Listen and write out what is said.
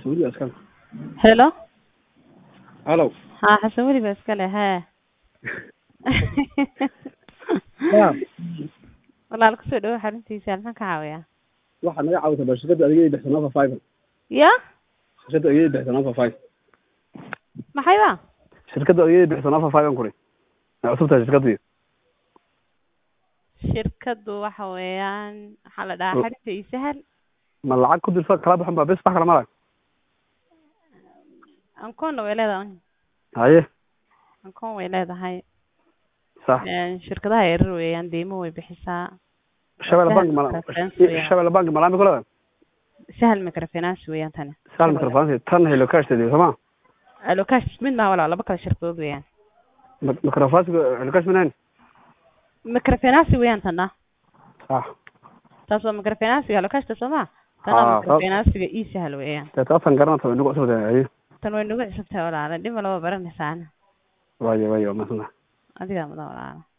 weli baa iskale Hello. halo Ha xasan weli baa iskale hee. ya Walaal ku soo dhawo xaruntiisa maxaan ka caawiyaa? waxaad naga caawisa bal shirkadda adigay bixsan offer five Ya? shirkadda adigay bixsan offer five Maxay ba? shirkadda adigay bixsan offer five an kuri ma cusub tahay shirkaddii Shirkadu waxa weeyaan waxaa la dhahaa xarunta ii sahal. ma lacag ku dirsa kala baxan baa bes wax kala mara Ankoonna way leedahay. haye Ankoon way leedahay. sax Een shirkadaha yaryar weeyaan deymo way bixisaa. shabelle bank ma Microfinance shabelle bank malaami ku leedahay Sahal microfinance weeyaan tani. sahal microfinance tan hello cash tadi soma Alokash mid ma walaal laba kala shirkadood weeyaan. microfinance hello cash minayn Microfinance weeyaan tana. sax Taas waa microfinance alokash ta soma. Ah, Tana microfinance ii sahal weeyaan. dee taasan garanata way nagu cusub tahay haye tan way nagu cusubtahay walaala dhib ma laba baranaysaana waayo waayo masna adigaa mudan walaala